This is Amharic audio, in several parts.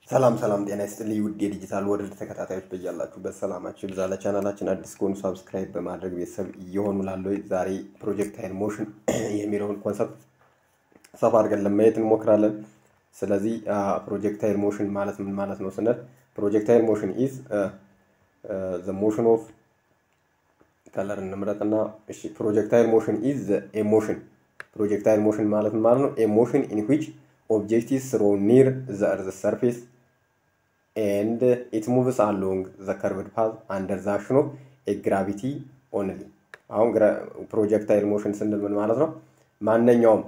ሰላም ሰላም፣ ጤና ይስጥልኝ ውድ የዲጂታል ወርልድ ተከታታዮች በያላችሁበት ሰላማችሁ ይብዛ። ለቻናላችን አዲስ ከሆኑ ሳብስክራይብ በማድረግ ቤተሰብ እየሆኑ ላለው ዛሬ ፕሮጀክታይል ሞሽን የሚለውን ኮንሰፕት ሰፋ አድርገን ለማየት እንሞክራለን። ስለዚህ ፕሮጀክታይል ሞሽን ማለት ምን ማለት ነው ስንል ፕሮጀክታይል ሞሽን ኢዝ ዘ ሞሽን ኦፍ ከለር እንምረጥና እሺ፣ ፕሮጀክታይል ሞሽን ኢዝ ዘ ኤሞሽን ፕሮጀክታይል ሞሽን ማለት ምን ማለት ነው? ኤሞሽን ኢን ዊች ኦብጀክት ኢዝ ሮ ኒር ዘ እርዝ ሰርፌስ ኤንድ ኢት ሙቭስ አሎንግ ዘ ከርቭድ ፓዝ አንደር ዘ አክሽን ኦፍ ኤ ግራቪቲ ኦንሊ። አሁን ፕሮጀክታይል ሞሽን ስንል ምን ማለት ነው? ማንኛውም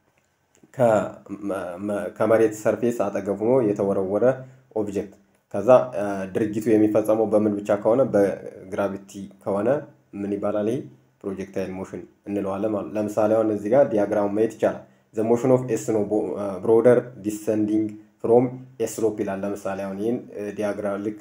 ከመሬት ሰርፌስ አጠገብ ሆኖ የተወረወረ ኦብጀክት ከዛ ድርጊቱ የሚፈጸመው በምን ብቻ ከሆነ በግራቪቲ ከሆነ ምን ይባላል? ይሄ ፕሮጀክታይል ሞሽን እንለዋለን ማለት ለምሳሌ አሁን እዚህ ጋር ዲያግራም ማየት ይቻላል። ዘ ሞሽን ኦፍ ኤስ ነው ብሮደር ዲሰንዲንግ ፍሮም ኤስሎፕ ይላል። ለምሳሌ አሁን ይህን ዲያግራም ልክ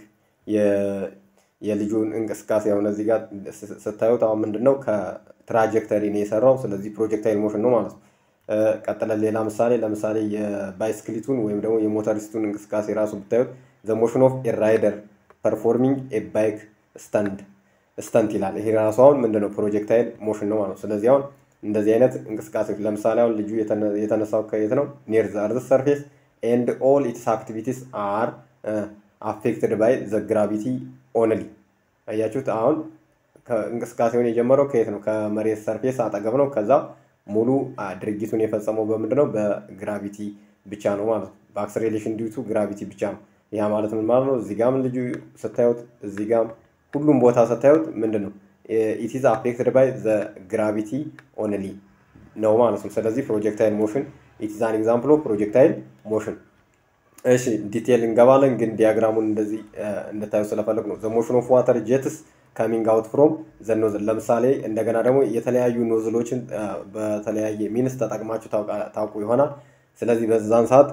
የልጁን እንቅስቃሴ አሁን እዚህ ጋር ስታዩት አሁን ምንድን ነው ከትራጀክተሪ ነው የሰራው። ስለዚህ ፕሮጀክታይል ሞሽን ነው ማለት ነው። ቀጥለን ሌላ ምሳሌ ለምሳሌ የባይስክሊቱን ወይም ደግሞ የሞተሪስቱን እንቅስቃሴ ራሱ ብታዩት ዘ ሞሽን ኦፍ ኤ ራይደር ፐርፎርሚንግ ኤ ባይክ ስተንድ ስተንት ይላል። ይሄ ራሱ አሁን ምንድነው ፕሮጀክታይል ሞሽን ነው ማለት ነው። ስለዚህ አሁን እንደዚህ አይነት እንቅስቃሴዎች ለምሳሌ አሁን ልጁ የተነሳው ከየት ነው? ኒር ዘ እርዝ ሰርፌስ ኤንድ ኦል ኢትስ አክቲቪቲስ አር አፌክትድ ባይ ዘ ግራቪቲ ኦንሊ። አያችሁት? አሁን እንቅስቃሴውን የጀመረው ከየት ነው? ከመሬት ሰርፌስ አጠገብ ነው። ከዛ ሙሉ ድርጊቱን የፈጸመው በምንድን ነው? በግራቪቲ ብቻ ነው ማለት ነው። በአክስሬሌሽን ዲዩቱ ግራቪቲ ብቻ ነው። ያ ማለት ምን ማለት ነው? እዚህ ጋም ልጁ ስታዩት፣ እዚህ ጋም ሁሉም ቦታ ስታዩት ምንድን ነው ኢትዝ አፌክትድ ባይ ዘ ግራቪቲ ኦንሊ ነው ማለት ነው። ስለዚህ ፕሮጀክታይል ሞሽን ኢትዝ አን ኤግዛምፕል ኦፍ ፕሮጀክታይል ሞሽን። እሺ ዲቴል እንገባለን፣ ግን ዲያግራሙን እንደዚህ እንድታዩ ስለፈለግ ነው። ዘ ሞሽን ኦፍ ዋተር ጄትስ ካሚንግ አውት ፍሮም ዘ ኖዝል። ለምሳሌ እንደገና ደግሞ የተለያዩ ኖዝሎችን በተለያየ ሚንስ ተጠቅማችሁ ታውቁ ይሆናል። ስለዚህ በዛን ሰዓት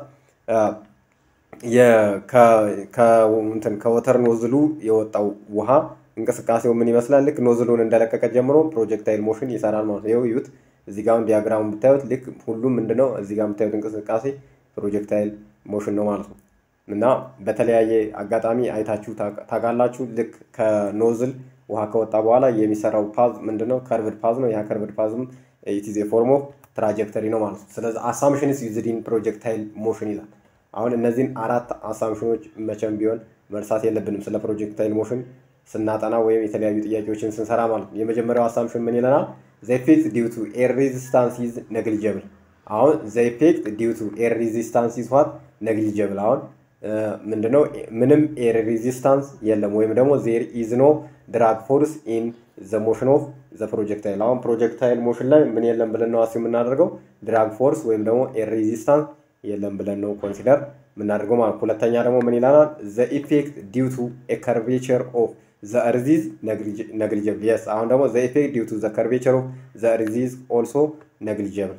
ከወተር ኖዝሉ የወጣው ውሃ እንቅስቃሴው ምን ይመስላል? ልክ ኖዝሉን እንደለቀቀ ጀምሮ ፕሮጀክታይል ሞሽን ይሰራል ማለት ነው። ይኸው እዩት። እዚህ ጋር ዲያግራሙን ብታዩት ልክ ሁሉም ምንድነው እዚህ ጋር የምታዩት እንቅስቃሴ ፕሮጀክታይል ሞሽን ነው ማለት ነው። እና በተለያየ አጋጣሚ አይታችሁ ታውቃላችሁ። ልክ ከኖዝል ውሃ ከወጣ በኋላ የሚሰራው ፓዝ ምንድነው? ከርቭድ ፓዝ ነው። ያ ከርቭድ ፓዝም ኢትዝ ፎርም ኦፍ ትራጀክተሪ ነው ማለት ነው። ስለዚህ አሳምሽንስ ዩዝድ ኢን ፕሮጀክታይል ሞሽን ይላል። አሁን እነዚህን አራት አሳምሽኖች መቼም ቢሆን መርሳት የለብንም ስለ ፕሮጀክታይል ሞሽን ስናጠና ወይም የተለያዩ ጥያቄዎችን ስንሰራ ማለት ነው። የመጀመሪያው አሳምሽን ምን ይለናል? ዘ ኢፌክት ዲው ቱ ኤር ሬዚስታንስ ኢዝ ነግሊጀብል። አሁን ዘ ኢፌክት ዲው ቱ ኤር ሬዚስታንስ ኢዝ ዋት ነግሊጀብል። አሁን ምንድነው? ምንም ኤር ሬዚስታንስ የለም ወይም ደግሞ ዜር ኢዝ ኖ ድራግ ፎርስ ኢን ዘ ሞሽን ኦፍ ዘ ፕሮጀክታይል። አሁን ፕሮጀክታይል ሞሽን ላይ ምን የለም ብለን ነው አስ የምናደርገው? ድራግ ፎርስ ወይም ደግሞ ኤር ሬዚስታንስ የለም ብለን ነው ኮንሲደር የምናደርገው ማለት። ሁለተኛ ደግሞ ምን ይላናል? ዘ ኢፌክት ዲው ቱ ኤ ከርቬቸር ኦፍ ዘ እርዚዝ ነግሊጀብል የስ አሁን ደግሞ ዘ ኢፌክት ዲው ቱ ዘ ከርቬቸር ኦፍ ዘ እርዚዝ ኦልሶ ነግሊጀብል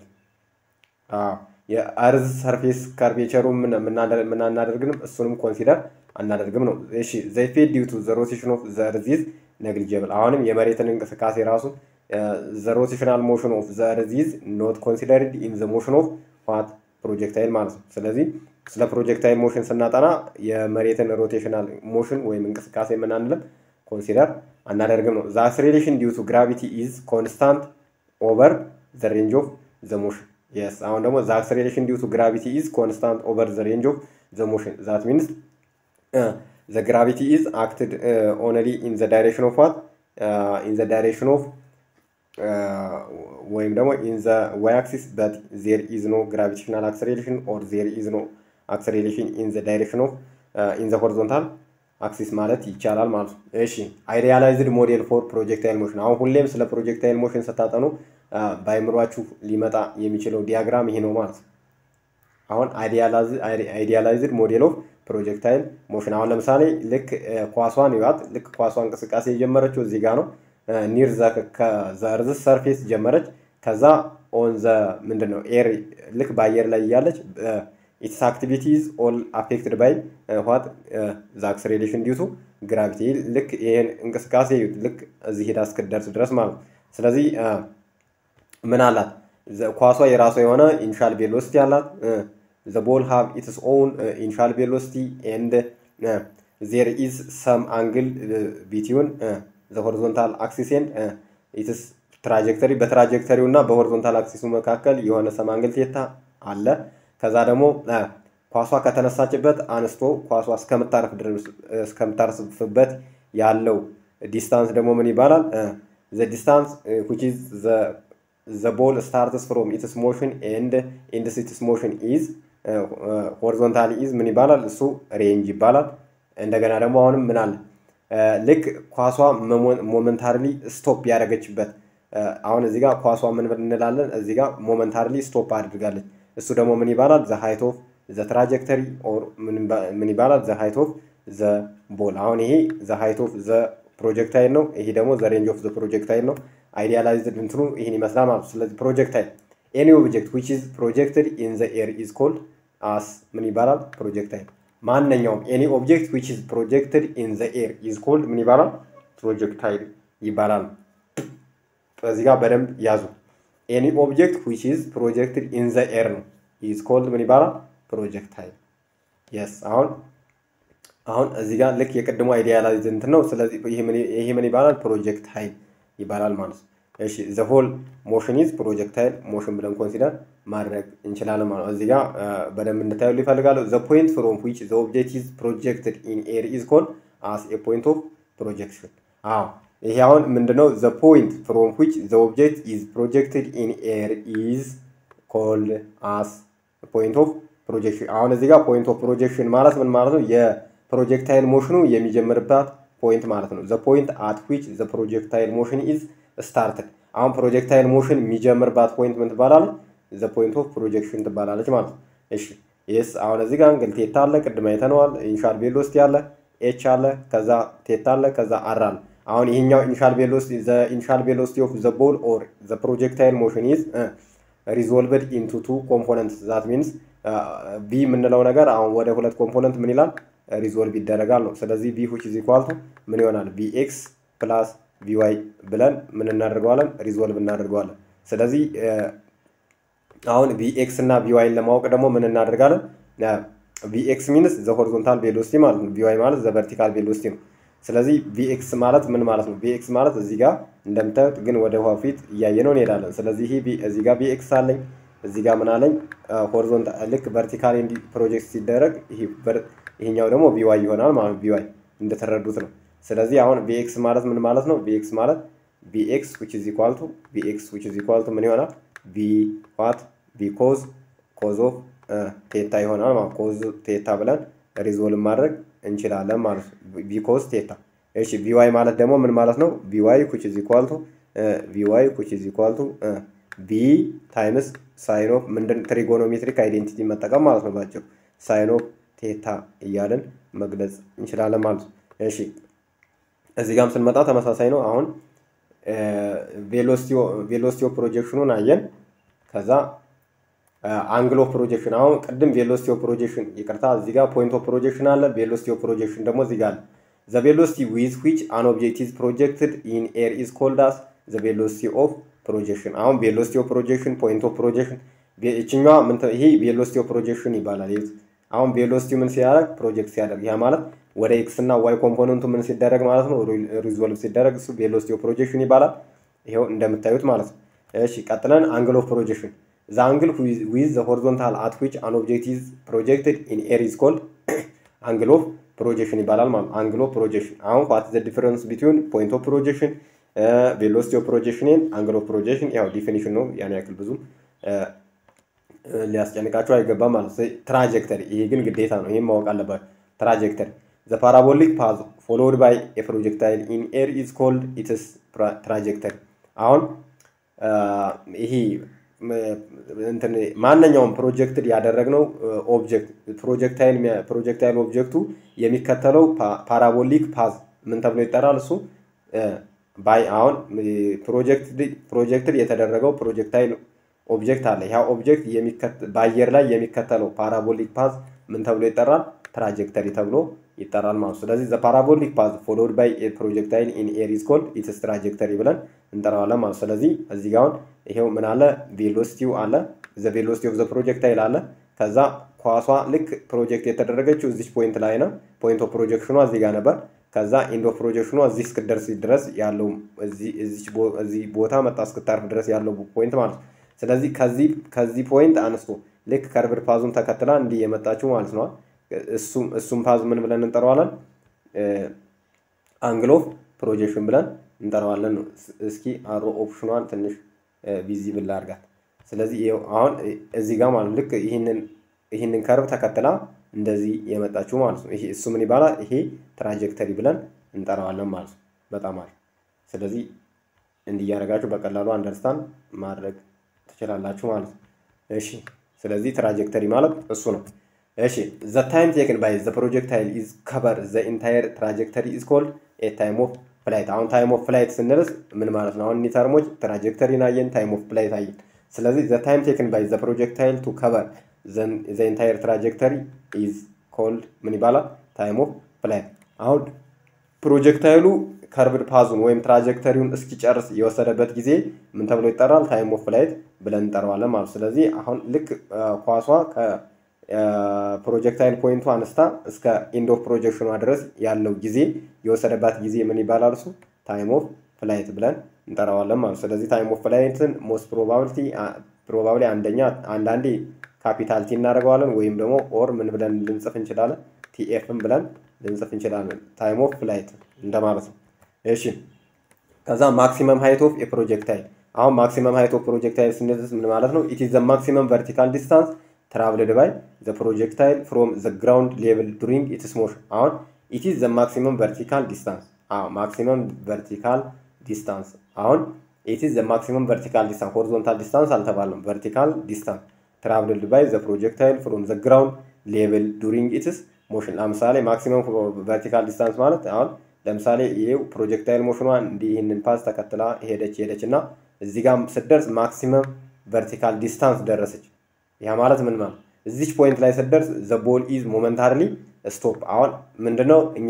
የእርዝ ሰርፌስ ከርቬቸሩ ምናናደርግንም እሱንም ኮንሲደር አናደርግም ነው። እሺ ዘ ኢፌክት ዲው ቱ ዘ ሮቴሽን ኦፍ ዘ እርዚዝ ነግሊጀብል አሁንም የመሬትን እንቅስቃሴ ራሱ ዘ ሮቴሽናል ሞሽን ኦፍ ዘ እርዚዝ ኖት ኮንሲደርድ ኢን ዘ ሞሽን ኦፍ ዋት ፕሮጀክታይል ማለት ነው። ስለዚህ ስለ ፕሮጀክታይል ሞሽን ስናጠና የመሬትን ሮቴሽናል ሞሽን ወይም እንቅስቃሴ የምናንልም ኮንሲደር አናደርግም ነው። ዘ አክስሬሌሽን ዲው ቱ ግራቪቲ ኢዝ ኮንስታንት ኦቨር ዘ ሬንጅ ኦፍ ዘ ሞሽን የስ አሁን ደግሞ ዘ አክስሬሌሽን ዲው ቱ ግራቪቲ ኢዝ ኮንስታንት ኦቨር ዘ ሬንጅ ኦፍ ዘ ሞሽን ዛት ሚንስ ዘ ግራቪቲ ኢዝ አክትድ ኦንሊ ኢን ዘ ዳይሬክሽን ኦፍ ዋት ኢን ዘ ዳይሬክሽን ኦፍ ወይም ደግሞ ኢን ዘ ዋይ አክሲስ በት ዜር ኢዝ ኖ ግራቪቴሽናል አክሰሌሬሽን ኦር ዜር ኢዝ ኖ አክሰሌሬሽን ኢን ዘ ዳይሬክሽን ኦፍ ኢን ዘ ሆሪዞንታል አክሲስ ማለት ይቻላል ማለት ነው። እሺ አይዲያላይዝድ ሞዴል ፎር ፕሮጀክታይል ሞሽን። አሁን ሁሌም ስለ ፕሮጀክታይል ሞሽን ስታጠኑ በአይምሯችሁ ሊመጣ የሚችለው ዲያግራም ይሄ ነው ማለት ነው። አሁን አይዲያላይዝድ ሞዴል ኦፍ ፕሮጀክታይል ሞሽን። አሁን ለምሳሌ ልክ ኳሷን ይዋት ልክ ኳሷ እንቅስቃሴ የጀመረችው እዚህ ጋር ነው ኒር ዘርዝ ሰርፌስ ጀመረች። ከዛ ኦን ዘ ምንድን ነው ኤር ልክ በአየር ላይ እያለች ኢትስ አክቲቪቲዝ ኦል አፌክትድ ባይ ዋት ዘ አክስሬሌሽን ዲቱ ግራቪቲ። ልክ ይሄን እንቅስቃሴ ልክ እዚህ ሄዳ እስክትደርስ ድረስ ማለት ነው። ስለዚህ ምን አላት ኳሷ የራሷ የሆነ ኢኒሻል ቬሎሲቲ አላት። ዘ ቦል ሃቭ ኢትስ ኦውን ኢኒሻል ቬሎሲቲ ኤንድ ዜር ኢዝ ሰም አንግል ቢትዊን ዘ ሆሪዞንታል አክሲስ ኤንድ ኢትስ ትራጀክተሪ በትራጀክተሪው እና በሆሪዞንታል አክሲሱ መካከል የሆነ ሰም አንግል ቴታ አለ። ከዛ ደግሞ ኳሷ ከተነሳችበት አንስቶ ኳሷ እስከምታርፍበት ያለው ዲስታንስ ደግሞ ምን ይባላል? ዘ ዲስታንስ ዊች ኢዝ ዘ ቦል ስታርትስ ፍሮም ኢትስ ሞሽን ኤንድ ኢንድስ ኢትስ ሞሽን ኢዝ ሆሪዞንታሊ ኢዝ ምን ይባላል? እሱ ሬንጅ ይባላል። እንደገና ደግሞ አሁንም ምን አለ? ልክ ኳሷ ሞመንታሪሊ ስቶፕ ያደረገችበት አሁን እዚህ ጋር ኳሷ ምን እንላለን? እዚህ ጋር ሞመንታሪሊ ስቶፕ አድርጋለች። እሱ ደግሞ ምን ይባላል? ዘ ሃይት ኦፍ ዘ ትራጀክተሪ ኦር ምን ይባላል? ዘ ሃይት ኦፍ ዘ ቦል። አሁን ይሄ ዘ ሃይት ኦፍ ዘ ፕሮጀክታይል ነው። ይሄ ደግሞ ዘ ሬንጅ ኦፍ ዘ ፕሮጀክታይል ነው። አይዲያላይዝድ እንትኑ ይህን ይመስላል ማለት ነው። ስለዚህ ፕሮጀክታይል ኤኒ ኦብጀክት ዊች ኢዝ ፕሮጀክትድ ኢን ዘ ኤር ኢዝ ኮልድ አስ ምን ይባላል? ፕሮጀክታይል። ማንኛውም ኤኒ ኦብጀክት ዊች ኢዝ ፕሮጀክትድ ኢን ዘ ኤር ኢዝ ኮልድ ምን ይባላል? ፕሮጀክታይል ይባላል። በዚህ ጋር በደንብ ያዙ። ኤኒ ኦብጀክት ዊች ኢዝ ፕሮጀክትድ ኢን ዘ ኤር ነው ኢዝ ኮልድ ምን ይባላል? ፕሮጀክታይል። የስ አሁን አሁን እዚህ ጋር ልክ የቅድሞ አይዲያላይዝ እንትን ነው። ስለዚህ ይሄ ምን ይባላል? ፕሮጀክታይል ይባላል ማለት ነው። እሺ ዘ ሆል ሞሽን ኢዝ ፕሮጀክታይል ሞሽን ብለን ኮንሲደር ማድረግ እንችላለን ማለት ነው። እዚህ ጋር በደንብ እንድታዩ ይፈልጋሉ። ዘ ፖይንት ፍሮም ዊች ዘ ኦብጀክት ኢዝ ፕሮጀክትድ ኢን ኤር ኢዝ ኮልድ አስ ኤ ፖይንት ኦፍ ፕሮጀክሽን። አዎ ይሄ አሁን ምንድነው? ዘ ፖይንት ፍሮም ዊች ዘ ኦብጀክት ኢዝ ፕሮጀክትድ ኢን ኤር ኢዝ ኮልድ አስ ፖይንት ኦፍ ፕሮጀክሽን። አሁን እዚህ ጋር ፖይንት ኦፍ ፕሮጀክሽን ማለት ምን ማለት ነው? የፕሮጀክታይል ሞሽኑ የሚጀምርባት ፖይንት ማለት ነው። ዘ ፖይንት አት ዊች ዘ ፕሮጀክታይል ሞሽን ኢዝ ስታርትድ። አሁን ፕሮጀክታይል ሞሽን የሚጀምርባት ፖይንት ምን ትባላለች? ዘ ፖይንት ኦፍ ፕሮጀክሽን ትባላለች ማለት ነው። እሺ ይስ አሁን እዚህ ጋር እንግዲህ ቴታ አለ፣ ቅድም አይተነዋል። ኢኒሻል ቬሎሲቲ አለ፣ ኤች አለ፣ ከዛ ቴታ አለ፣ ከዛ አር አለ። አሁን ይሄኛው ኢኒሻል ቬሎሲቲ ዘ ኢኒሻል ቬሎሲቲ ኦፍ ዘ ቦል ኦር ዘ ፕሮጀክታይል ሞሽን ኢዝ ሪዞልቭድ ኢንቱ ቱ ኮምፖነንት ዛት ሚንስ ቢ የምንለው ነገር አሁን ወደ ሁለት ኮምፖነንት ምን ይላል ሪዞልቭ ይደረጋል ነው። ስለዚህ ቢ ዊች ኢዝ ኢኳል ቱ ምን ይሆናል ቢ ኤክስ ፕላስ ቢ ዋይ ብለን ምን እናደርገዋለን ሪዞልቭ እናደርገዋለን። ስለዚህ አሁን ቢ ኤክስ እና ቢ ዋይን ለማወቅ ደግሞ ምን እናደርጋለን? ቢ ኤክስ ሚንስ ዘ ሆሪዞንታል ቬሎሲቲ ማለት ነው። ቢ ዋይ ማለት ዘ ቨርቲካል ቬሎሲቲ ነው። ስለዚህ ቪኤክስ ማለት ምን ማለት ነው? ቪኤክስ ማለት እዚህ ጋር እንደምታዩት ግን ወደ ውሃ ፊት እያየ ነው እንሄዳለን። ስለዚህ ይሄ እዚህ ጋር ቪኤክስ አለኝ፣ እዚህ ጋር ምን አለኝ? ሆሪዞንታል ልክ ቨርቲካሊ እንዲ ፕሮጀክት ሲደረግ ይሄኛው ደግሞ ቪዋይ ይሆናል ማለት ቪዋይ እንደተረዱት ነው። ስለዚህ አሁን ቪኤክስ ማለት ምን ማለት ነው? ቪኤክስ ማለት ቪኤክስ ዊች ኢዝ ኢኳል ቱ ቪኤክስ ዊች ኢዝ ኢኳል ቱ ምን ይሆናል? ቪ ዋት ቪ ኮዝ ኮዝ ኦፍ ቴታ ይሆናል ማለት ኮዝ ቴታ ብለን ሪዞልቭ ማድረግ እንችላለን ማለት ነው። ቢኮዝ ቴታ። እሺ ቪዋይ ማለት ደግሞ ምን ማለት ነው? ቪዋይ ኩች ኢዝ ኢኳል ቱ ቪዋይ ኩች ኢዝ ኢኳል ቱ ቪ ታይምስ ሳይን ኦፍ ምንድን ትሪጎኖሜትሪክ አይዴንቲቲ መጠቀም ማለት ነው። ባጭሩ ሳይን ኦፍ ቴታ እያልን መግለጽ እንችላለን ማለት ነው። እሺ እዚህ ጋርም ስንመጣ ተመሳሳይ ነው። አሁን ቬሎሲቲ ኦፍ ፕሮጀክሽኑን አየን። ከዛ አንግል ኦፍ ፕሮጀክሽን አሁን ቅድም ቬሎሲቲ ኦፍ ፕሮጀክሽን ይቅርታ፣ እዚህ ጋር ፖይንት ኦፍ ፕሮጀክሽን አለ። ቬሎሲቲ ኦፍ ፕሮጀክሽን ደግሞ እዚህ ጋር አለ። ዘ ቬሎሲቲ ዊዝ ዊች አን ኦብጀክት ኢዝ ፕሮጀክትድ ኢን ኤር ኢዝ ኮልድ አስ ዘ ቬሎሲቲ ኦፍ ፕሮጀክሽን። አሁን ቬሎሲቲ ኦፍ ፕሮጀክሽን፣ ፖይንት ኦፍ ፕሮጀክሽን ይችኛዋ ይሄ ቬሎሲቲ ኦፍ ፕሮጀክሽን ይባላል። ይሄ አሁን ቬሎሲቲ ምን ሲያደርግ ፕሮጀክት ሲያደርግ ያ ማለት ወደ ኤክስ እና ዋይ ኮምፖነንቱ ምን ሲደረግ ማለት ነው ሪዞልቭ ሲደረግ እሱ ቬሎሲቲ ኦፍ ፕሮጀክሽን ይባላል። ይሄው እንደምታዩት ማለት ነው። እሺ ቀጥለን አንግል ኦፍ ፕሮጀክሽን the angle with the horizontal at which an object is projected in air is called angle of projection ይባላል ማለት ነው። angle of projection አሁን what is the difference between point of projection uh, velocity of projection and angle of projection ያው ዲፊኒሽን ነው ያን ያክል ብዙም ሊያስጨንቃቸው አይገባም ማለት ነው። ትራጀክተሪ ይሄ ግን ግዴታ ነው። ይሄን ማወቅ አለባቸው። ትራጀክተሪ the parabolic path followed by a projectile in air is called its trajectory አሁን ይሄ ማንኛውም ፕሮጀክትድ ያደረግነው ኦብጀክት ፕሮጀክታይል ፕሮጀክታይል ኦብጀክቱ የሚከተለው ፓራቦሊክ ፓዝ ምን ተብሎ ይጠራል? እሱ ባይ አሁን ፕሮጀክትድ የተደረገው ፕሮጀክታይል ኦብጀክት አለ። ያ ኦብጀክት በአየር ላይ የሚከተለው ፓራቦሊክ ፓዝ ምን ተብሎ ይጠራል? ትራጀክተሪ ተብሎ ይጠራል ማለት ነው። ስለዚህ ዘ ፓራቦሊክ ፓዝ ፎሎድ ባይ ፕሮጀክታይል ኢን ኤር ኢዝ ኮልድ ኢትስ ትራጀክተሪ ብለን እንጠራዋለን ማለት ነው። ስለዚህ እዚህ ጋር አሁን ይሄው ምን አለ ቬሎሲቲው አለ ዘ ቬሎሲቲ ኦፍ ዘ ፕሮጀክታይል አለ ከዛ ኳሷ ልክ ፕሮጀክት የተደረገችው እዚች ፖይንት ላይ ነው። ፖይንት ኦፍ ፕሮጀክሽኗ እዚህ ጋር ነበር። ከዛ ኢንድ ኦፍ ፕሮጀክሽኗ እዚህ እስክደርስ ድረስ ያለው እዚህ ቦታ መጣ እስክታርፍ ድረስ ያለው ፖይንት ማለት ነው። ስለዚህ ከዚህ ከዚህ ፖይንት አንስቶ ልክ ከርብድ ፓዙን ተከትላ እንዲህ የመጣችው ማለት ነው። እሱም ፓዝ ምን ብለን እንጠራዋለን? አንግል ኦፍ ፕሮጀክሽን ብለን እንጠራዋለን ነው። እስኪ አሮ ኦፕሽኗን ትንሽ ቪዚብል አድርጋት። ስለዚህ አሁን እዚህ ጋር ማለት ልክ ይህንን ይህንን ከርብ ተከትላ እንደዚህ የመጣችው ማለት ነው። ይሄ እሱ ምን ይባላል? ይሄ ትራጀክተሪ ብለን እንጠራዋለን ማለት ነው። በጣም አሪፍ። ስለዚህ እንዲህ እያደረጋችሁ በቀላሉ አንደርስታንድ ማድረግ ትችላላችሁ ማለት ነው። እሺ፣ ስለዚህ ትራጀክተሪ ማለት እሱ ነው። እሺ ዘ ታይም ቴክን ባይ ዘ ፕሮጀክታይል ኢዝ ከቨር ዘ ኢንታየር ትራጀክተሪ ኢዝ ኮልድ ኤ ታይም ኦፍ ፍላይት። አሁን ታይም ኦፍ ፍላይት ስንልስ ምን ማለት ነው? አሁን እኒ ተርሞች ትራጀክተሪን አየን፣ ታይም ኦፍ ፍላይት አየን። ስለዚህ ዘ ታይም ቴክን ባይ ዘ ፕሮጀክታይል ቱ ከቨር ዘ ኢንታየር ትራጀክተሪ ኢዝ ኮልድ ምን ይባላል? ታይም ኦፍ ፍላይት። አሁን ፕሮጀክታይሉ ከርብድ ፓዙን ወይም ትራጀክተሪውን እስኪጨርስ የወሰደበት ጊዜ ምን ተብሎ ይጠራል? ታይም ኦፍ ፍላይት ብለን እንጠራዋለን ማለት ነው። ስለዚህ አሁን ልክ ኳሷ ፕሮጀክታይል ፖይንቱ አነስታ እስከ ኢንድ ኦፍ ፕሮጀክሽኗ ድረስ ያለው ጊዜ የወሰደባት ጊዜ ምን ይባላል? እሱ ታይም ኦፍ ፍላይት ብለን እንጠራዋለን ማለት ነው። ስለዚህ ታይም ኦፍ ፍላይትን ሞስት ፕሮባብሊቲ ፕሮባብሊ አንደኛ አንዳንዴ ካፒታል ቲ እናደርገዋለን ወይም ደግሞ ኦር ምን ብለን ልንጽፍ እንችላለን? ቲኤፍም ብለን ልንጽፍ እንችላለን። ታይም ኦፍ ፍላይት እንደማለት ነው። እሺ ከዛ ማክሲመም ሃይት ኦፍ የፕሮጀክታይል አሁን ማክሲመም ሃይት ኦፍ ፕሮጀክታይል ስንልስ ምን ማለት ነው? ኢት ኢዝ ዘ ማክሲመም ቨርቲካል ዲስታንስ ትራቭልድ ባይ ዘ ፕሮጀክታይል ፍሮም ዘ ግራውንድ ሌቭል ዱሪንግ ኢትስ ሞሽን። አሁን ኢት ኢዝ ዘ ማክሲመም ቨርቲካል ዲስታንስ ማክሲመም ቨርቲካል ዲስታንስ አሁን ኢት ኢዝ ዘ ማክሲመም ቨርቲካል ዲስታንስ ሆሪዞንታል ዲስታንስ አልተባለም። ቨርቲካል ዲስታንስ ትራቭልድ ባይ ዘ ፕሮጀክታይል ፍሮም ዘ ግራውንድ ሌቭል ዱሪንግ ኢትስ ሞሽን። ለምሳሌ ማክሲመም ቨርቲካል ዲስታንስ ማለት አሁን ለምሳሌ ይሄው ፕሮጀክታይል ሞሽኗ እንዲህ ይህንን ፓዝ ተከትላ ሄደች ሄደች እና እዚህ ጋር ስትደርስ ማክሲመም ቨርቲካል ዲስታንስ ደረሰች። ያ ማለት ምን ማለት እዚች ፖይንት ላይ ስትደርስ ዘ ቦል ኢዝ ሞመንታሪሊ ስቶፕ። አሁን ምንድነው እኛ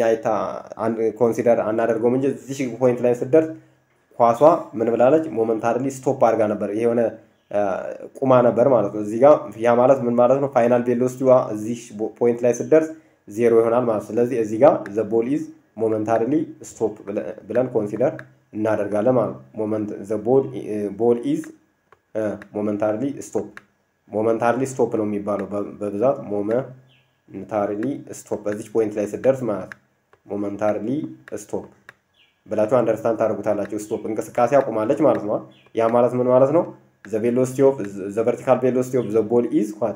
ኮንሲደር አናደርገውም እንጂ እዚች ፖይንት ላይ ስትደርስ ኳሷ ምን ብላለች? ሞመንታሪሊ ስቶፕ አድርጋ ነበር። ይሄ የሆነ ቁማ ነበር ማለት ነው። እዚህ ጋር ያ ማለት ምን ማለት ነው? ፋይናል ቬሎሲቲዋ እዚህ ፖይንት ላይ ስትደርስ ዜሮ ይሆናል ማለት ስለዚህ እዚህ ጋር ዘ ቦል ኢዝ ሞመንታሪሊ ስቶፕ ብለን ኮንሲደር እናደርጋለን ማለት ነው። ሞመንት ዘ ቦል ኢዝ ሞመንታሪሊ ስቶፕ ሞመንታሪሊ ስቶፕ ነው የሚባለው በብዛት ሞመንታሪሊ ስቶፕ በዚች ፖይንት ላይ ስትደርስ ማለት ሞመንታሪሊ ስቶፕ ብላችሁ አንደርስታንድ ታደርጉታላችሁ። ስቶፕ እንቅስቃሴ አቁማለች ማለት ነው። ያ ማለት ምን ማለት ነው? ዘ ቬሎሲቲ ኦፍ ዘ ቨርቲካል ቬሎሲቲ ኦፍ ዘ ቦል ኢዝ ኳት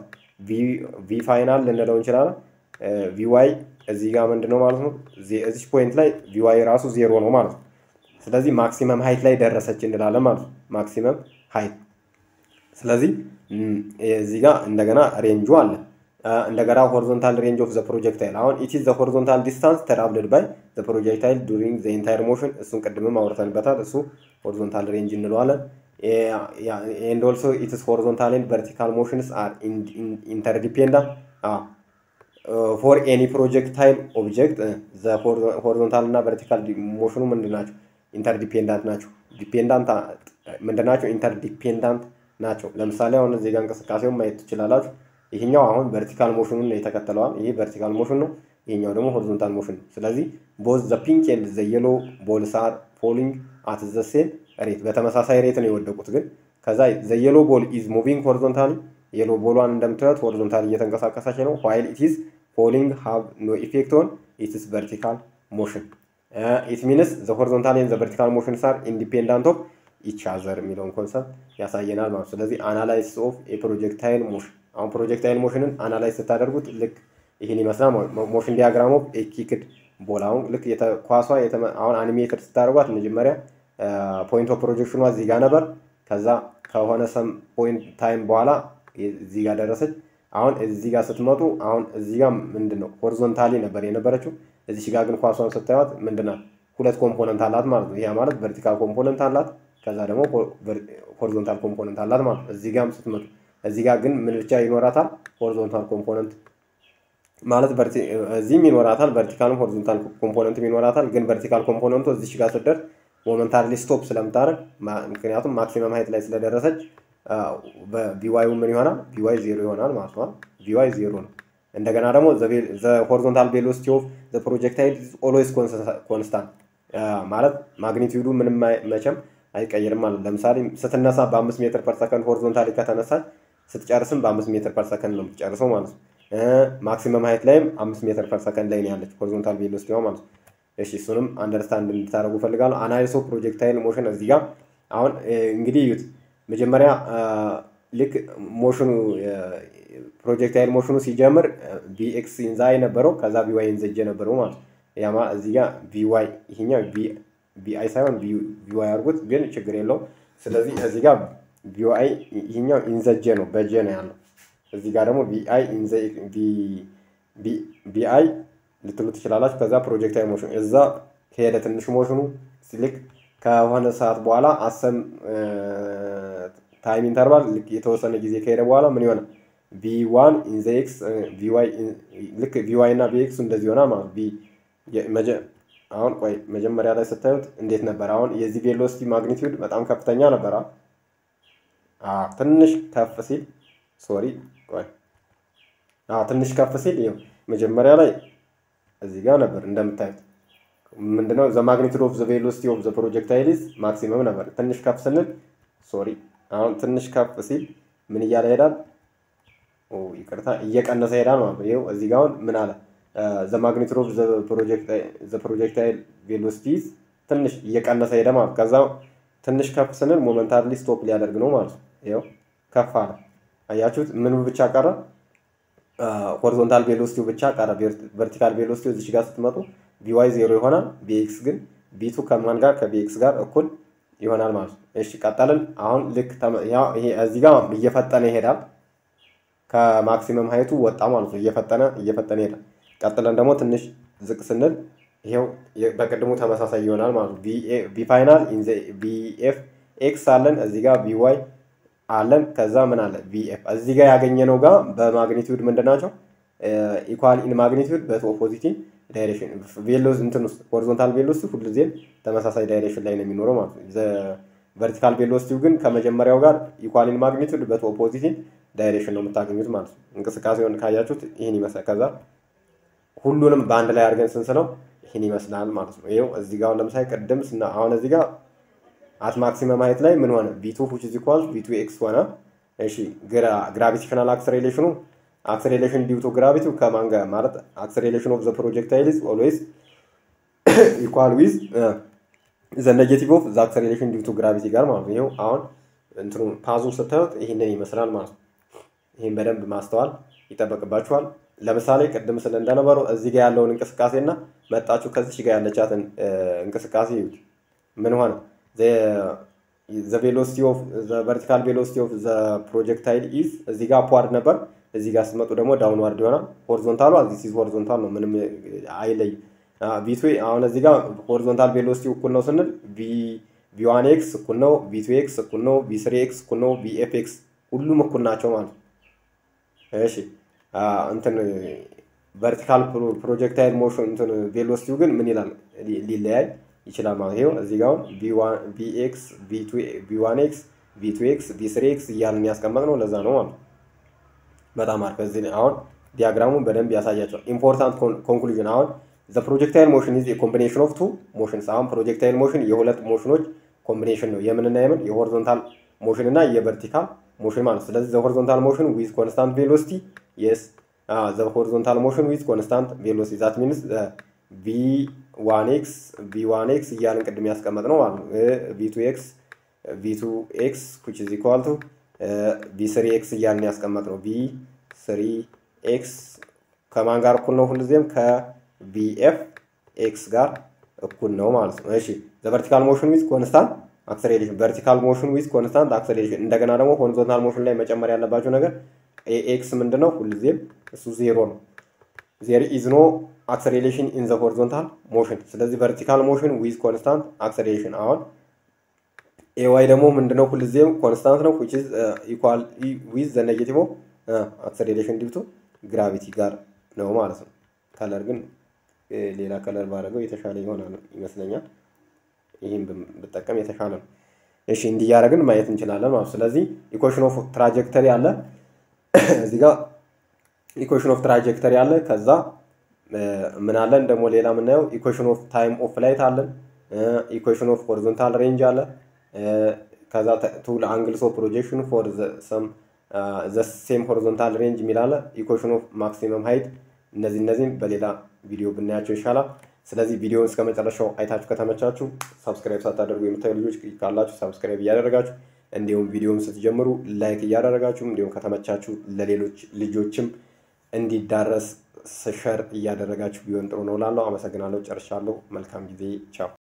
ቪ ፋይናል ልንለው እንችላለን። ቪ ዋይ እዚህ ጋር ምንድን ነው ማለት ነው? እዚች ፖይንት ላይ ቪ ዋይ ራሱ ዜሮ ነው ማለት ነው። ስለዚህ ማክሲመም ሀይት ላይ ደረሰች እንላለን ማለት ነው። ማክሲመም ሀይት ስለዚህ እዚህ ጋር እንደገና ሬንጁ አለ። እንደገና ሆሪዞንታል ሬንጅ ኦፍ ዘ ፕሮጀክታይል አሁን ኢት ኢዝ ዘ ሆሪዞንታል ዲስታንስ ትራቭልድ ባይ ዘ ፕሮጀክታይል ዱሪንግ ዘ ኢንታየር ሞሽን። እሱን ቅድምም አውርተንበታል። እሱ ሆሪዞንታል ሬንጅ እንለዋለን። ኤንድ ኦልሶ ኢትስ ሆሪዞንታል ኤንድ ቨርቲካል ሞሽንስ አር ኢንተርዲፔንዳንት ፎር ኤኒ ፕሮጀክታይል ኦብጀክት ዘ ሆሪዞንታል እና ቨርቲካል ሞሽኑ ምንድን ናቸው? ኢንተርዲፔንዳንት ናቸው። ዲፔንዳንት ምንድን ናቸው? ኢንተርዲፔንዳንት ናቸው። ለምሳሌ አሁን እዚህ ጋር እንቅስቃሴውን ማየት ትችላላችሁ። ይህኛው አሁን ቨርቲካል ሞሽኑን የተከተለዋል። ይህ ቨርቲካል ሞሽን ነው። ይህኛው ደግሞ ሆሪዞንታል ሞሽን ነው። ስለዚህ ቦዝ ዘ ፒንክ ኤንድ ዘ የሎ ቦልስ አር ፎሊንግ አት ዘ ሴም ሬት፣ በተመሳሳይ ሬት ነው የወደቁት። ግን ከዛ ዘ የሎ ቦል ኢዝ ሙቪንግ ሆሪዞንታሊ፣ የሎ ቦሏን እንደምታዩት ሆሪዞንታሊ እየተንቀሳቀሰች ነው። ዋይል ኢት ኢዝ ፎሊንግ ሃቭ ኖ ኢፌክት ኦን ኢትስ ቨርቲካል ሞሽን ኢት ሚንስ ዘ ሆሪዞንታል ኤንድ ዘ ቨርቲካል ሞሽንስ አር ኢንዲፔንዳንት ኦፍ ኢች አዘር የሚለውን ኮንሰፕት ያሳየናል ማለት ስለዚህ አናላይሲስ ኦፍ የፕሮጀክታይል ሞሽን አሁን ፕሮጀክታይል ሞሽንን አናላይዝ ስታደርጉት ልክ ይህን ይመስላል። ሞሽን ዲያግራም ኦፍ ኤኪክድ ቦል አሁን ልክ ኳሷ አሁን አኒሜትድ ስታደርጓት መጀመሪያ ፖይንት ኦፍ ፕሮጀክሽኗ እዚህ ጋር ነበር። ከዛ ከሆነ ሰም ፖይንት ታይም በኋላ እዚህ ጋር ደረሰች። አሁን እዚህ ጋር ስትመጡ አሁን እዚህ ጋር ምንድን ነው ሆሪዞንታሊ ነበር የነበረችው። እዚህ ጋር ግን ኳሷን ስታዩት ምንድናት ሁለት ኮምፖነንት አላት ማለት ነው። ይህ ማለት ቨርቲካል ኮምፖነንት አላት ከዛ ደግሞ ሆሪዞንታል ኮምፖነንት አላት ማለት ነው። እዚህ ጋርም ስትመጡ እዚህ ጋር ግን ምን ብቻ ይኖራታል? ሆሪዞንታል ኮምፖነንት ማለት እዚህም ይኖራታል፣ ቨርቲካልም ሆሪዞንታል ኮምፖነንትም ይኖራታል። ግን ቨርቲካል ኮምፖነንቱ እዚች ጋር ስትደርስ ሞመንታሪሊ ስቶፕ ስለምታደርግ ምክንያቱም ማክሲመም ሀይት ላይ ስለደረሰች ቪዋዩ ምን ይሆናል? ቪዋይ ዜሮ ይሆናል ማለት ነው። ቪዋይ ዜሮ ነው። እንደገና ደግሞ ሆሪዞንታል ቬሎሲቲ ኦፍ ፕሮጀክታይል ኦልዌይስ ኮንስታንት ማለት ማግኒቲዩዱ ምንም መቼም አይቀይርም ማለት ለምሳሌ ስትነሳ በአምስት ሜትር ፐር ሰከንድ ሆሪዞንታሊ ከተነሳች ስትጨርስም በአምስት ሜትር ፐር ሰከንድ ነው የምትጨርሰው ማለት ነው። ማክሲመም ሀይት ላይም አምስት ሜትር ፐር ሰከንድ ላይ ነው ያለች ሆሪዞንታል ቬሎሲቲዋ ማለት ነው። እሺ እሱንም አንደርስታንድ እንድታደርጉ ፈልጋለሁ። አናሊሶ ፕሮጀክታይል ሞሽን እዚህ ጋር አሁን እንግዲህ እዩት። መጀመሪያ ልክ ሞሽኑ ፕሮጀክታይል ሞሽኑ ሲጀምር ቢኤክስ ኢንዛ የነበረው ከዛ ቢዋይ ኢንዘጅ የነበረው ማለት ነው። ያ ማለት እዚህ ጋር ቢዋይ ይሄኛው ቢአይ ሳይሆን ቢዋይ አድርጉት፣ ግን ችግር የለውም። ስለዚህ እዚህ ጋር ቢዋይ ይሄኛው ኢንዘጀ ነው በጀ ነው ያለው። እዚህ ጋር ደግሞ ቢአይ ቢአይ ልትሉ ትችላላችሁ። ከዛ ፕሮጀክታይል ሞሽን እዛ ከሄደ ትንሽ ሞሽኑ ልክ ከሆነ ሰዓት በኋላ አሰም ታይም ኢንተርቫል ልክ የተወሰነ ጊዜ ከሄደ በኋላ ምን ይሆናል? ቪ ዋን ኢን ዘ ኤክስ ቪዋይ ልክ ቪዋይ እና ቪኤክሱ እንደዚህ ይሆናል ማለት ቪ አሁን ቆይ መጀመሪያ ላይ ስታዩት እንዴት ነበር? አሁን የዚህ ቬሎሲቲ ማግኒቲዩድ በጣም ከፍተኛ ነበር። ትንሽ ከፍ ሲል ሶሪ ቆይ ትንሽ ከፍ ሲል ይኸው መጀመሪያ ላይ እዚህ ጋር ነበር እንደምታዩት ምንድነው ዘ ማግኒቱድ ኦፍ ዘ ቬሎሲቲ ኦፍ ዘ ፕሮጀክታይል ኢዝ ማክሲመም ነበር። ትንሽ ከፍ ስንል ሶሪ አሁን ትንሽ ከፍ ሲል ምን እያለ ይሄዳል? ይቅርታ እየቀነሰ ይሄዳል ማለት ነው። ይኸው እዚህ ጋር አሁን ምን አለ? ዘ ማግኒቱድ ኦፍ ዘ ፕሮጀክታይል ቬሎሲቲ ኢዝ ትንሽ እየቀነሰ ሄደ ማለት ከዛ ትንሽ ከፍ ስንል ሞመንታሪሊ ስቶፕ ሊያደርግ ነው ማለት ነው። ይኸው ከፍ አለ። አያችሁት? ምን ብቻ ቀረ? ሆሪዞንታል ቬሎሲቲው ብቻ ቀረ። ቨርቲካል ቬሎሲቲው እዚች ጋር ስትመጡ ቢዋይ ዜሮ ይሆናል። ቢኤክስ ግን ቢቱ ከማን ጋር ከቢኤክስ ጋር እኩል ይሆናል ማለት ነው። እሺ ቀጠልን። አሁን ልክ እዚህ ጋር እየፈጠነ ይሄዳል። ከማክሲመም ሀይቱ ወጣ ማለት ነው። እየፈጠነ እየፈጠነ ይሄዳል። ቀጥለን ደግሞ ትንሽ ዝቅ ስንል ይሄው በቅድሙ ተመሳሳይ ይሆናል ማለት ነው። ቢ ፋይናል ቢኤፍ ኤክስ አለን እዚህ ጋር ቢዋይ አለን ከዛ ምን አለ ቪኤፍ እዚህ ጋር ያገኘነው ጋር በማግኒቲዩድ ምንድን ናቸው? ኢኳል ኢን ማግኒቲዩድ በኦፖዚት ዳይሬክሽን ቬሎስ እንትን ውስጥ ሆሪዞንታል ቬሎሲቲ ሁልጊዜም ተመሳሳይ ዳይሬክሽን ላይ ነው የሚኖረው ማለት ነው። ቨርቲካል ቬሎሲቲው ግን ከመጀመሪያው ጋር ኢኳል ኢን ማግኒቲዩድ በኦፖዚት ዳይሬክሽን ነው የምታገኙት ማለት ነው። እንቅስቃሴውን ካያችሁት ይህን ይመስላል። ከዛ ሁሉንም በአንድ ላይ አድርገን ስንስለው ይህን ይመስላል ማለት ነው። ይኸው እዚህ ጋር ለምሳሌ ቅድም ስና አሁን እዚህ ጋር አት ማክሲመም ሀይት ላይ ምን ሆነ? ቪቱ ዊች ኢዝ ኢኳል ቪቱ ኤክስ ሆነ። እሺ ግራቪቴሽናል አክሰሌሬሽኑ አክሰሌሬሽን ዲው ቱ ግራቪቲው ከማን ጋር ማለት አክሰሌሬሽን ኦፍ ዘ ፕሮጀክታይል ኢዝ ኦልዌይስ ኢኳል ዊዝ ዘ ኔጌቲቭ ኦፍ ዘ አክሰሌሬሽን ዲው ቱ ግራቪቲ ጋር ማለት ነው። ይኸው አሁን እንትኑ ፓዙ ስታዩት ይህንን ይመስላል ማለት ነው። ይህን በደንብ ማስተዋል ይጠበቅባችኋል። ለምሳሌ ቅድም ስለ እንደነበረው እዚህ ጋር ያለውን እንቅስቃሴ እና መጣችሁ ከዚች ጋር ያለቻትን እንቅስቃሴ ይዩት። ምን ሆነ? ዘ ቬሎሲቲ ኦፍ ዘ ቨርቲካል ቬሎሲቲ ኦፍ ዘ ፕሮጀክታይል ኢዝ እዚህ ጋር አፕዋርድ ነበር። እዚህ ጋር ስትመጡ ደግሞ ዳውንዋርድ ይሆናል። ሆሪዞንታሉ ዚስ ኢዝ ሆሪዞንታል ነው፣ ምንም አይለይም። ቪቱ አሁን እዚህ ጋር ሆሪዞንታል ቬሎሲቲ እኩል ነው ስንል ቪ ዋን ኤክስ እኩል ነው፣ ቪ ቱ ኤክስ እኩል ነው፣ ቪ ስሪ ኤክስ እኩል ነው፣ ቪ ኤፍ ኤክስ ሁሉም እኩል ናቸው ማለት ነው። እሺ እንትን ቨርቲካል ፕሮጀክታይል ሞሽን እንትን ቬሎሲቲው ግን ምን ይላል ሊለያይ ይችላል ማለት ይኸው እዚህ ጋር ቪ ኤክስ ቪ ዋን ኤክስ ቪ ቱ ኤክስ ቪ ስሪ ኤክስ እያልን ያስቀመጥ ነው። ለዛ ነው ማለት በጣም አሪፍ። እዚህ አሁን ዲያግራሙን በደንብ ያሳያቸዋል። ኢምፖርታንት ኮንክሉዥን አሁን ዘ ፕሮጀክታይል ሞሽን ኢዝ ኮምቢኔሽን ኦፍ ቱ ሞሽንስ። አሁን ፕሮጀክታይል ሞሽን የሁለት ሞሽኖች ኮምቢኔሽን ነው። የምንና የምን የሆሪዞንታል ሞሽን እና የቨርቲካል ሞሽን ማለት ስለዚህ ዘ ሆሪዞንታል ሞሽን ዊዝ ኮንስታንት ቬሎሲቲ የስ ዘ ሆሪዞንታል ሞሽን ዊዝ ኮንስታንት ቬሎሲቲ ዛት ሚንስ ቪ ዋን ኤክስ ቪ ዋን ኤክስ እያልን ቅድም ያስቀመጥ ነው ማለት ነው። ቪ ቱ ኤክስ ቪ ቱ ኤክስ ኩች ኢዝ ኢኳል ቱ ቪ ስሪ ኤክስ እያልን ያስቀመጥ ነው። ቪ ስሪ ኤክስ ከማን ጋር እኩል ነው? ሁልጊዜም ከቪኤፍ ኤክስ ጋር እኩል ነው ማለት ነው። እሺ ዘ ቨርቲካል ሞሽን ዊዝ ኮንስታንት አክሰሌሬሽን ቨርቲካል ሞሽን ዊዝ ኮንስታንት አክሰሌሬሽን። እንደገና ደግሞ ሆሪዞንታል ሞሽን ላይ መጨመር ያለባቸው ነገር ኤክስ ምንድን ነው? ሁልጊዜም እሱ ዜሮ ነው። ዜር ኢዝ ኖ አክሰሌሬሽን ኢን ዘ ሆሪዞንታል ሞሽን። ስለዚህ ቨርቲካል ሞሽን ዊዝ ኮንስታንት አክሰሌሬሽን። አሁን ኤዋይ ደግሞ ምንድነው? ሁልጊዜም ኮንስታንት ነው ዊች ኢዝ ኢኳል ዊዝ ዘ ኔጌቲቭ አክሰሌሬሽን ዲው ቱ ግራቪቲ ጋር ነው ማለት ነው። ከለር ግን ሌላ ከለር ባደረገው የተሻለ ይሆናል ይመስለኛል። ይህም ብጠቀም የተሻለ ነው። እሺ እንዲያደረግን ማየት እንችላለን ማለት ስለዚህ ኢኩዌሽን ኦፍ ትራጀክተሪ አለ እዚህ ጋር ኢኩዌሽን ኦፍ ትራጀክተሪ አለ ከዛ ምን አለን ደግሞ ሌላ የምናየው ኢኩዌሽን ኦፍ ታይም ኦፍ ፍላይት አለን ኢኩዌሽን ኦፍ ሆሪዞንታል ሬንጅ አለ ከዛ ቱል አንግልስ ኦፍ ፕሮጀክሽን ፎር ሰም ዘ ሴም ሆሪዞንታል ሬንጅ የሚል አለ ኢኩዌሽን ኦፍ ማክሲመም ሃይት እነዚህ እነዚህም በሌላ ቪዲዮ ብናያቸው ይሻላል ስለዚህ ቪዲዮውን እስከ መጨረሻው አይታችሁ ከተመቻችሁ ሰብስክራይብ ሳታደርጉ የምታዩ ልጆች ካላችሁ ሰብስክራይብ እያደረጋችሁ እንዲሁም ቪዲዮውን ስትጀምሩ ላይክ እያደረጋችሁ እንዲሁም ከተመቻችሁ ለሌሎች ልጆችም እንዲዳረስ ሸር እያደረጋችሁ ቢሆን ጥሩ ነው ላለው አመሰግናለሁ ጨርሻለሁ መልካም ጊዜ ቻው